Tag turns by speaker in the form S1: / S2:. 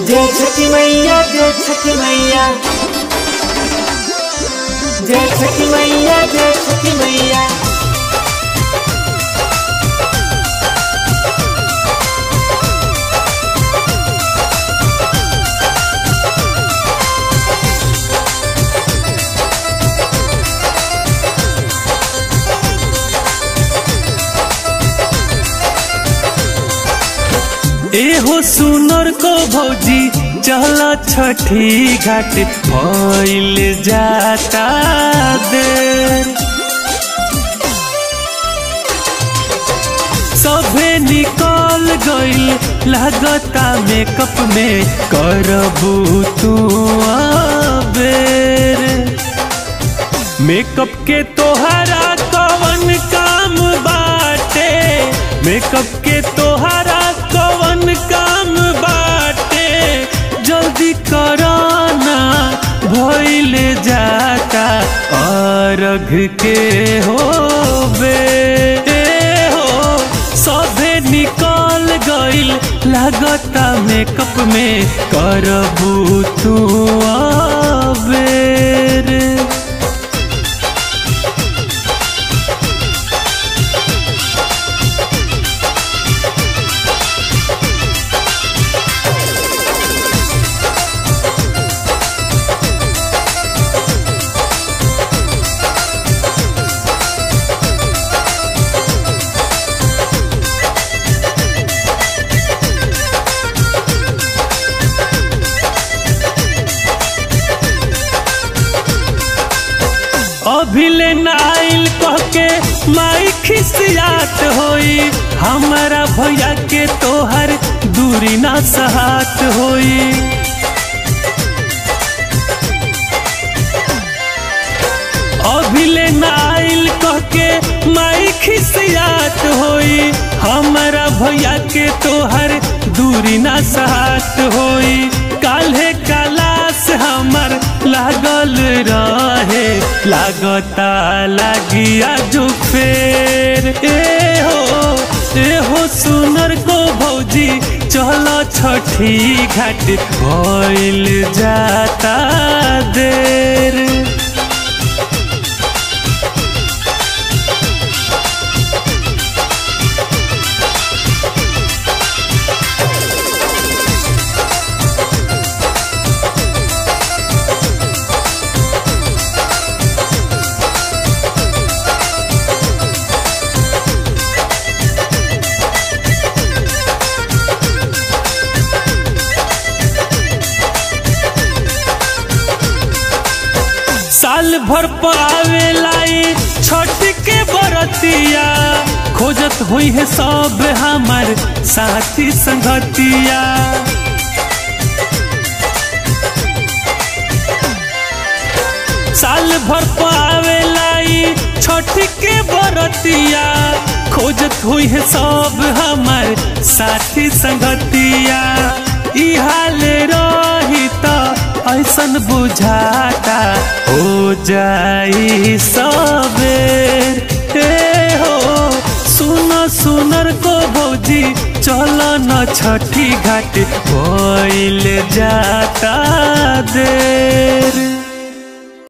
S1: जय छठी मैया जय छठी मैया जय छठी मैया जय छठी मैया
S2: एहो सुनर को भौजी चला छठी घाट भइल जाता देर सभे निकल गइल लागता मेकअप में करबू तू बेर मेकअप के तोहरा कवन काम बाटे मेकअप के तोहरा कवन काम बाटे जल्दी कराना भइल जाता अर्घ के हो बे हो सभे निकल गइल लागता मेकअप में करबू तू बेर अभिले नाइल कह के माई खिसियात होई हमारा भैया के तोहर दूरी ना सहात होई अभिले नाइल कह के माई खिसियात होई हमारा भैया के तोहर दूरी ना सहात होई काल्हे कलास हमर लागल रहे लागता लागिया जो फेर ए हो ए हो सुनर को भौजी चलो छठी घाट भइल जाता देर साल भर पावे लाई छठ के बरतिया खोजत हुई है सब हमार साथी संगतिया साल भर पावे लाई छठ के बरतिया खोजत हुई है सब हमार साथी संगतिया ई हाल रही तो ऐसन बुझाता हो जाई सबेर ए हो सुन सुनर को भौजी चल न छठी घाट भइल जाता देर